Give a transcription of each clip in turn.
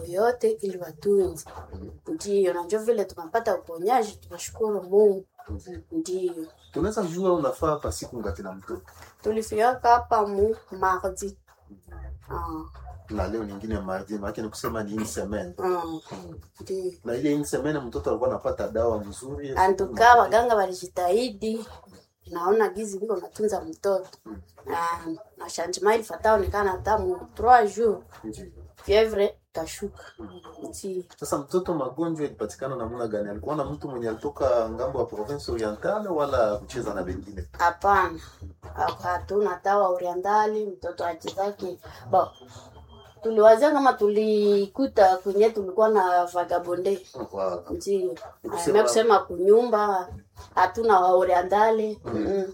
yoyote ili watunze. Ndiyo, na njo vile tunapata uponyaji, tunashukuru Mungu. Ndiyo, tunaweza jua unafaa hapa siku ngapi na mtoto tulifiaka hapa mu mardi. Ah, na leo nyingine mardi maake ni kusema ni une semaine ah, ndiyo. na ile une semaine mtoto alikuwa anapata dawa mzuri Antuka waganga walijitahidi, naona gizi viko natunza mtoto na na changement ilifata onekana hata mu 3 jours Ndiyo. fievre kashuka. Ndiyo. Sasa mtoto magonjwa ilipatikana namna gani? Alikuwa na mtu mwenye alitoka ngambo ya province orientale wala kucheza na wengine? Hapana, hatuna tawa orientali, mtoto achezake ba tuliwazia kama tulikuta kwenye tulikuwa na vagabonde Wa- ndio Kusema- na kusema kunyumba hatuna wa orientali mm.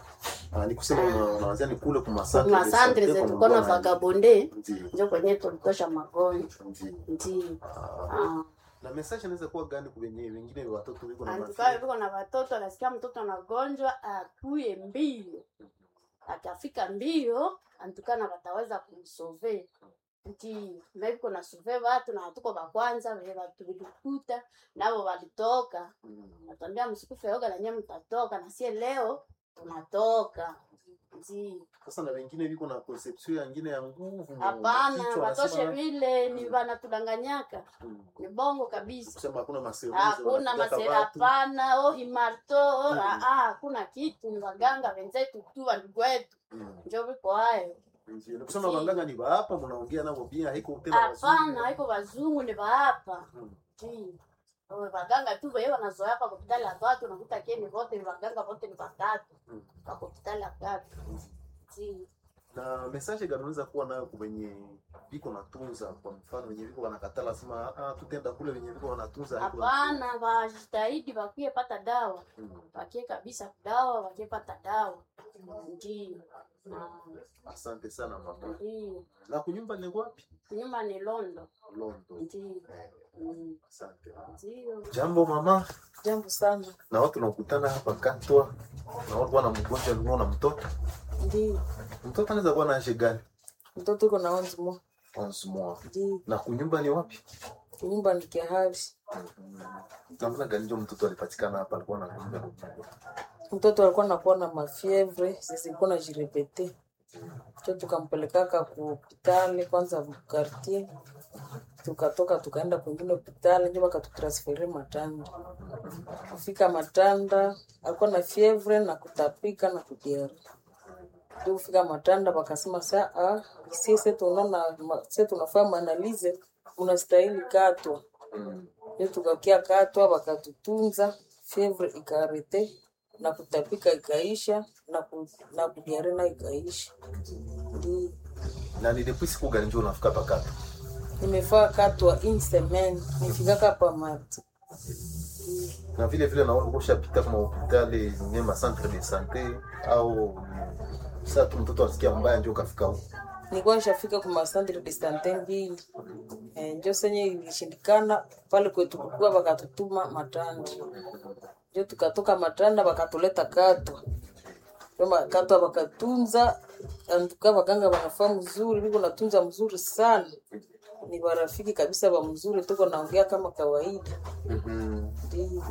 Ah, ni kusema una- unawazia ni kule kwa masantre Kuna de santre santé zetu kwa tulikuwa na mlikuwa na- vagabonde Ndiyo. ndio kwenye tulitosha magonjwa Ndiyo. ndio Ah. ah. Na message inaweza kuwa gani kwa wenyewe wengine watoto wiko na Antukaa mafia? viko na watoto, anasikia mtoto anagonjwa, akuye mbio, akafika mbio, antukana wataweza kumsove nti meviko na sove watu na hatuko wa kwanza vile watu vilikuta navo walitoka, Mm. natambia msikufe yoga na nyie mtatoka, na sie leo tunatoka nti Sasa na wengine wiko na conception ya ngine ya nguvu. mu hapana, kichwa, watoshe wanasema- vile ni vanatudanganyaka, Mm. ni bongo kabisa. Kusema hakuna maservice hakuna wanapigaka masera watu. hapana oh imarto oh, Mm. ah, ah, hakuna kitu ni waganga wenzetu tu wandugu wetu Mm. njo viko hayo Ndiyo. Ni kusema waganga ni hapa mnaongea nao pia haiko tena hapana wazungu. haiko wazungu ni waapa Mm. Ndi. Oh, waganga tu wewe wanazoea kwa hospitali ya watu unakuta keni wote ni waganga wote ni watatu Mm. kwa hospitali ya watu Ndi. na message gani unaweza kuwa nayo kwa wenye viko natunza, kwa mfano wenye viko wanakatala sema ah, tutenda kule wenye viko wanatunza haiko hapana wajitahidi wakie pata dawa Mm. wakie kabisa dawa wakie pata dawa ndio Asante sana mama. ndio Na kunyumba ni wapi? nyuma ni londo Londo. ndio Eh, Mm, Asante. ndio Jambo mama, Jambo sana. na watu nakutana hapa Katwa na watu wana mgonjwa alikuwa na mtoto. Ndio. Mtoto anaweza kuwa na age gani? Mtoto uko na wanzi mo. 11 mois. Ndio. Na kunyumba ni wapi? Nyumba ni kihali. Namna gani ndio mtoto alipatikana hapa alikuwa na kunyumba? Mtoto alikuwa nakuwa na mafievre, sisi ilikuwa na jirepete. Cho tukampelekaka ku hospitali kwanza quartier. Tukatoka tukaenda kwingine hospitali ndio wakatutransfere Matanda. Kufika Matanda alikuwa na fievre na kutapika na kudiare. Ndio kufika Matanda wakasema saa ah, sisi tunaona ma- sisi tunafanya maanalize unastahili katwa. Mm. Ndio tukakia katwa wakatutunza, fievre ikarete na kutapika ikaisha na ku, na kudiare na ikaisha. Ndio Na ni depuis siku gani ndio unafika hapa Katwa? nimefaa katwa in semaine nifikaka pa mati. na vile vile naona ushapita kwa hospitali nyema centre de sante au sasa tu mtoto asikia mbaya ndio ukafika huko Nilikuwa nishafika kwa masandri de sante mbili. Eh, njo senye ilishindikana pale kwetu kukua wakatutuma Matanda. Njo tukatoka Matanda wakatuleta Katwa. Kama Katwa wakatunza antuka waganga wanafaa mzuri, niko natunza mzuri sana. Ni warafiki kabisa wa mzuri, tuko naongea kama kawaida. Ndio.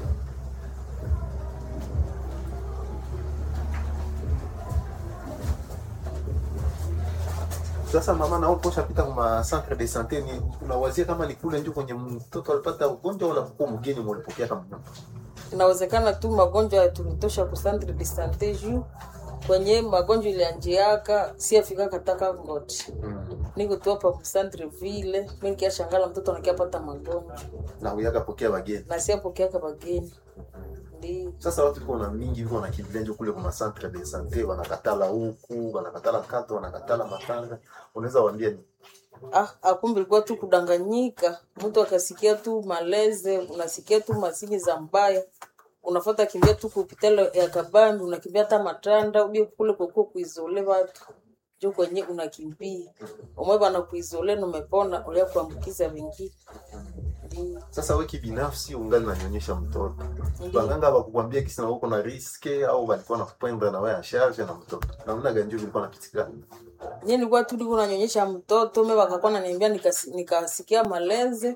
sasa mama nao ushapita kwa centre de sante ni unawazia kama ni kule ndio kwenye mtoto alipata ugonjwa wala kwa mgeni mlipokea kama inawezekana tu magonjwa tulitosha ku centre de sante juu kwenye magonjwa ilianjiaka si afika kataka ngoti niko tu hapa ku centre ville mimi nikiashangala mtoto anakiapata magonjwa na uyaka pokea wageni na si apokeaka bageni ndio sasa watu liko na mingi liko na kimbilia ndio kule kwa centre de sante wanakatala huku wanakatala kato wanakatala matanga unaweza waambia ni ah akumbe ilikuwa tu kudanganyika mtu akasikia tu maleze unasikia tu masini za mbaya unafuata kimbia tu kupitala ya kabambi unakimbia hata matanda ubie kule kwekuwa kuizole watu jo kwenye unakimbia umwe bana kuizole numepona ulia kuambukiza wengine Ndio. sasa we kibinafsi ungali nanyonyesha mtoto Ndiyo. baganga bakukwambia kisi na uko na riske au walikuwa nakupenda na wewe ya charge na mtoto namna gani ndio vilikuwa napitikana Nye nilikuwa tu niko nanyonyesha mtoto me wakakuwa naniambia nikasi- nikasikia maleze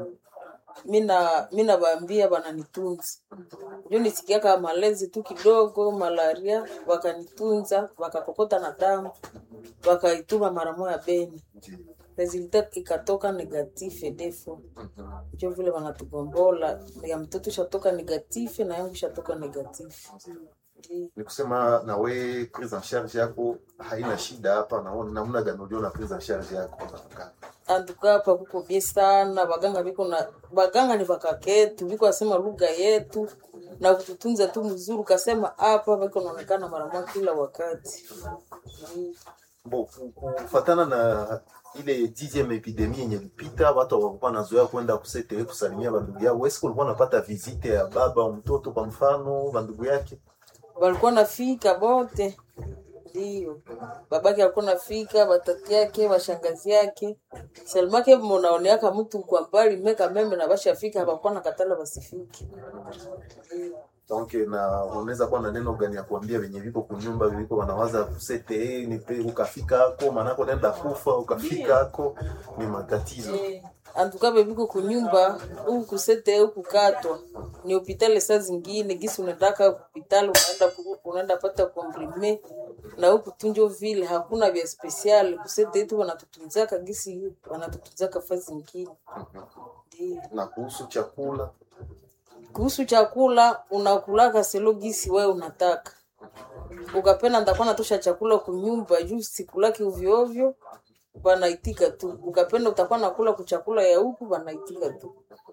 mina mina baambia bananitunza njo nisikiaka malezi tu kidogo malaria wakanitunza wakakokota na damu wakaituma mara moya beni resulta ikatoka negative defo njo vile wanatugombola ya mtoto ishatoka negative na yangu ishatoka negative Ndi- ni kusema na we prise en charge yako haina shida hapa naona namna gani uliona prise en charge yako antuka hapa kuko bie sana baganga biko na baganga ni bakaketu biko asema lugha yetu na kututunza tu mzuri kasema hapa biko naonekana mara moja kila wakati Mm. bo ku- kufatana na ile dixième epidemie yenye lipita watu hawakuwa nazoea kwenda kusetewe kusalimia bandugu yao wesi kulikuwa napata visite ya baba mtoto kwa mfano bandugu yake walikuwa nafika bote ndio babake alikuwa nafika batati yake bashangazi yake salimake munaoneaka mtu kwa mbali meka meme na bashafika hapakuwa na katala basifike Ndio. donc na unaweza kuwa na neno gani ya kuambia venye viko kunyumba viko wanawaza kusete nipe ukafika ako manako nenda kufa ukafika ako ni matatizo Eh, antuka bebiko kunyumba huku kusete huku katwa ni hopitali saa zingine gisi unataka hopitali unaenda ku- unaenda pata komprime na huku tunjo vile hakuna vya spesiali kusete yetu wanatutunzaka gisi wanatutunzaka fa zingine Ndio. na kuhusu chakula kuhusu chakula unakulaka selo gisi wewe unataka ukapenda ntakuwa natosha chakula kunyumba juu sikulaki ovyoovyo wanaitika tu ukapenda utakuwa nakula kuchakula ya huku wanaitika tu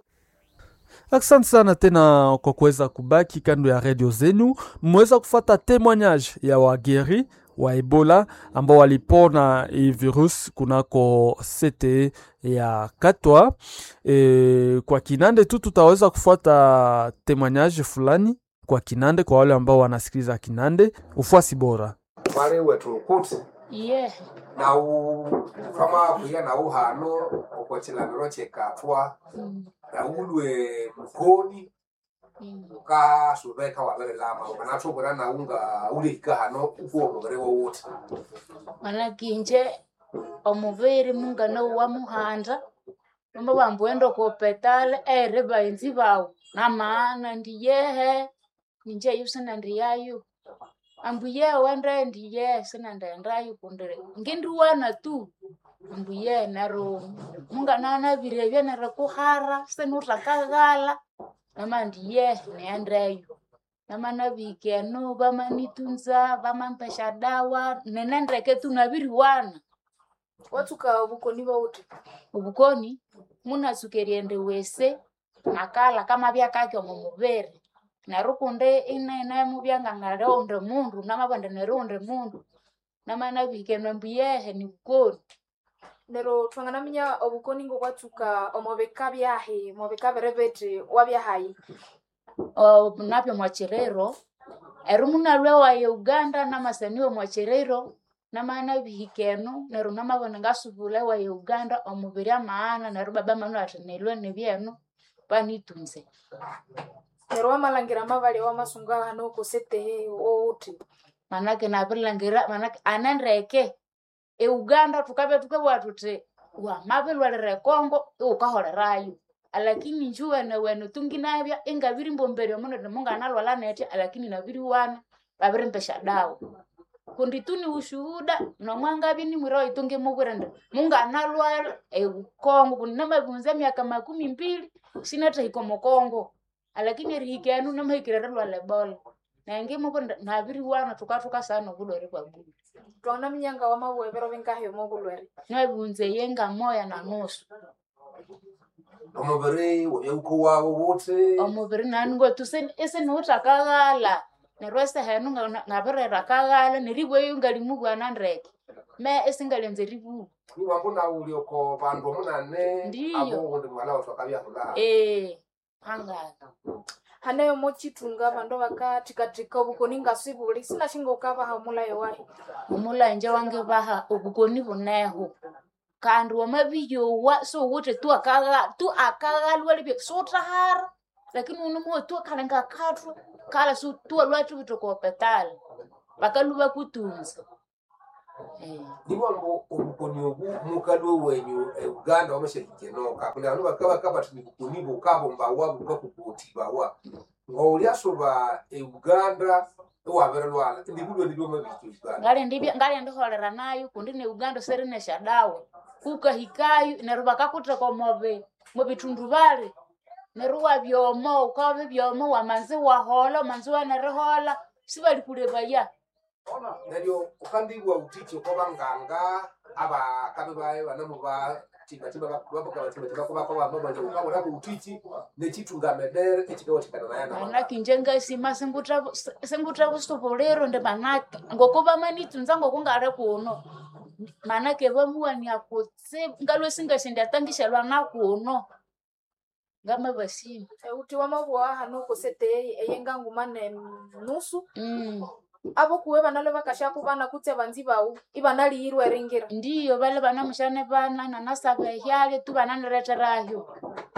Asante sana tena kwa kuweza kubaki kando ya redio zenu. Mmeweza kufata témoignage ya wageri wa Ebola ambao walipona hii virus kunako CTE ya Katwa. E, kwa Kinande tu tutaweza kufuata témoignage fulani kwa Kinande kwa wale ambao wanasikiliza Kinande. Ufuasi bora. mwari wetu kuti Iye. nau kama kuya nau hano uko chilaniro chekatwa naulwe mukoni ukasuveka wavere lama ukanatuvura naunga ulihika hano ukuo muviri wowote manakinje omuviri mungano wa muhanda nomba vambuenda kopetale ere vaenzi vao na maana ndiyehe ninje yu sina ndiyayu ambuye wende ndiye sina ndaendayu kundire ngindiwana tu ambuye nero munganana virevye nere kuhara sinutakaghala nama ndiye niendeyu namana vikeno vamanitunza vamampesha dawa nenendeke tunaviriwana watuka obukoni bauti ubukoni munasukeriende wese nakala kama vyakake omu muviri neru kunde inene muvyangangaleonde mundu namavande nerunde mundu namana vikeno mbuyehe ni bukoni nero twanganaminya obukoni ngo kwatuka omobeka byahi mobeka berebete wabyahayi O, napyo mwachirero eru munalwe waye uganda namasaniwe mwachirero namana bihikeno neru namabone ngasubule waye uganda omubiri amaana neru baba manu ati nilwe nibyenu panitunze nero wamalangira mavali wamasunga hano kusetehe wouti manake navilangira manake anendeke euganda tukave tukebwa tuti wamavilwalire kongo iukaholerayo alakini njuwene wene tunginavya ingaviri mbomberio muno timunganalwala nete alakini naviri wana vavirimpesha dawa kundi tuni ushuhuda nomwangavi nimwira waitungi muvwirende munganalwala eukongo kundi namavunza miaka makumi mbili sinatahiko mukongo alakini erihikenu namahikirere lwala ebola nange muvwirende naviri wana tukatuka sana ovulwere kwa bulu twanganaminya nga wamabwevero bingahi omobulwere navunze yenga moya na nusu omuviri wonyauko wawo wote omuviri naningo tuse isinuutakaghala neryo esehenu nga- ngavirera kaghala neribweyo ngalimubwana ndeke me esingalenze ribubu niwambo naulioko vandu omunane Ndiyo. abo undi mwana watu akavyahula ee hangala haneyo mochitunga vandu vakathikathika obukoni ngasibuli sinashinga ukavaha mulayo wahi omulanje wange baha obukoni buneho kandi wamabiyowa sowuthi tu akagha- tu akaghalwa libye sutahara lakini unomuwe tu akalenga kathwa kala su tu alwathu vitokopetala vakaluva kutunza Eh, nibongo obukoni obu mukali wenyu e uganda wamashakikenoka kuli anu bakabaka bati nibukoni bukabo mbawa bukakukoti bawa ngauliasoba e uganda ewabere lwala ndibulwe ndibyoma biki uganda ngali ndibya ngali ndiholera nayo kundi ne uganda serinesha dawa kukahikayo neru bakakuteka mobe mubitundu bali neru wabyomo ukaba byomo wamanzi wahola manzi wanerihola sibalikulebaya neryo ukandibwa utichi kwabanganga abakabe baye banamu ba tibatimabakabatibatimabakobamabali utichi nechitungamedere echikawatikana naye na manake nje ngasima singutra busubuliro ndi manake ngokuba manitunza ngokungale kuno manake vamuwania kutse ngalwe singasindatangishalwa na kuno ngama basini uti wamabua hanu kosete eyenga nguma ne nusu mm. abo kuwe banalo bakashaku bana kutse banzi bawu ibanaliyirwa eringira ndiyo bale bana mushane bana nanasaba ehyale tu bananireterayo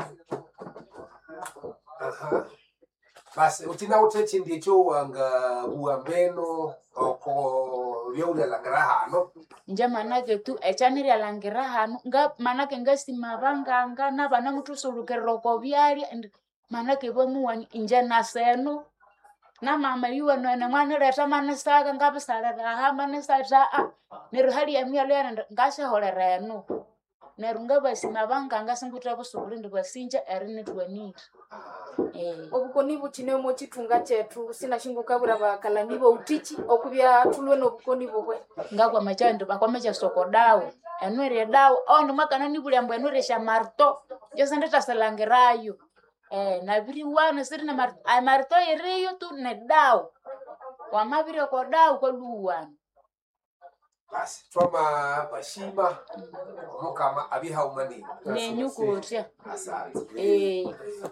Aha. basi utinawuthe chindi echo wanga buwambeno oko byaulyalangera hano nje manake tu echaniryalangira hanu nga manake ngasima banganga nabana mutusulukirira oko byalya ndi manake bamuwani inje nasenu namama yuwenwene mwanireta manisaka ngabisaliraha manisata a neru hali yamyalo yana ngashaholera enu neru ngabasima banganga singutra busubuli ndi basinja erinitwanire eh. obukoni butine omu chitunga chetu sinashinguka bura bakalani boutichi okubya tulwe nobukoni bubwe ngakwa machando bakwamacha soko dawa enwere dawa ondi mwakana nibulyambo enwere sha marto jose nditasalangirayo eh nabiri wana siri na marto ay marto iriyo tu ne dawa wamabiri ko dawa ko luwana basi twama bashima omukama abihaumani nenyukutya asante eh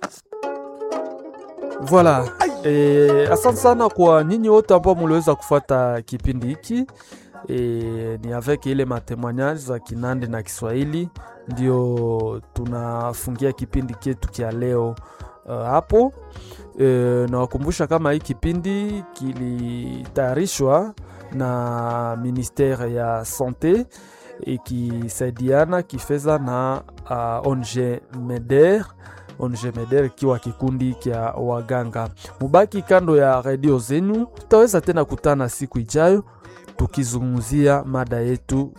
Voilà. E, asante sana kwa nyinyi wote ambao muliweza kufuata kipindi hiki. E, ni avec ile matemoignage za Kinande na Kiswahili ndio tunafungia kipindi chetu kia leo uh, hapo. E, nawakumbusha kama hii kipindi kilitayarishwa na ministere ya sante ikisaidiana kifedha na uh, ONG MEDER ONG MEDER ikiwa kikundi kya waganga. Mubaki kando ya redio zenu, tutaweza tena kutana siku ijayo tukizungumzia mada yetu